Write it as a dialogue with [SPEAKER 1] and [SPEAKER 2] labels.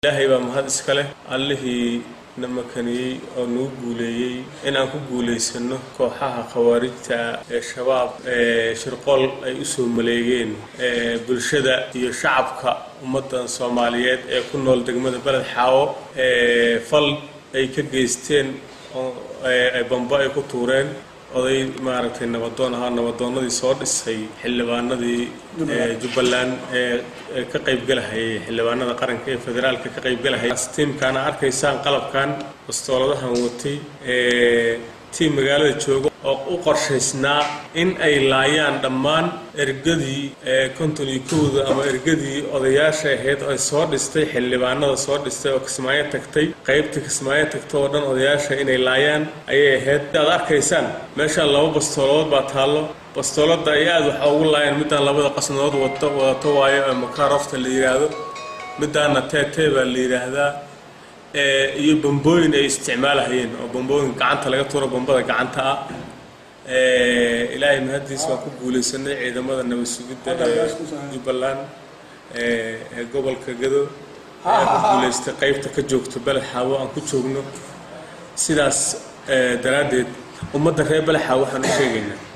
[SPEAKER 1] ilaahay baa mahad iska leh allihii na makaniyey oo nagu guuleeyey in aan ku guulaysano kooxaha khawaarijta ee shabaab ee shirqool ay u soo maleegeen ee bulshada iyo shacabka ummaddan soomaaliyeed ee ku nool degmada beled xaawo ee fal ay ka geysteen oo ee bambo ay ku tuureen oday maaragtay nabadoon ahaa nabadoonnadii soo dhisay xildhibaanadii jubbaland ee ka qaybgalahayay xildhibaanada qaranka ee federaalka ka qaybgalahayay tiimkaana arkaysaan qalabkan bastooladahan watay ee tiim magaalada jooga oo u qorshaysnaa in ay laayaan dhammaan ergadii ee konton iyo kowda ama ergadii odayaasha ahayd ay soo dhistay xildhibaanada soo dhistay oo kismaayo tagtay qaybtii kismaayo tagta oo dhan odayaasha inay laayaan ayay ahayd aad arkaysaan meeshaan laba bastooladood baa taallo bastoolada ay aada waxa ugu laayaan midaan labada qasnadood wata wadato waayo ee makaarofta la yidhaahdo midaana teetee baa la yidhaahdaa iyo bambooyin ay isticmaalahayeen oo bambooyin gacanta laga tuuro bambada gacanta ah ilaahay mahadiis waan ku guulaysanay ciidamada nabad sugidda ee jubbaland ee gobolka gado ayaa ku guulaystay qaybta ka joogto beled xaawo aan ku joogno sidaas daraaddeed ummadda reer beled xaawo waxaan u sheegaynaa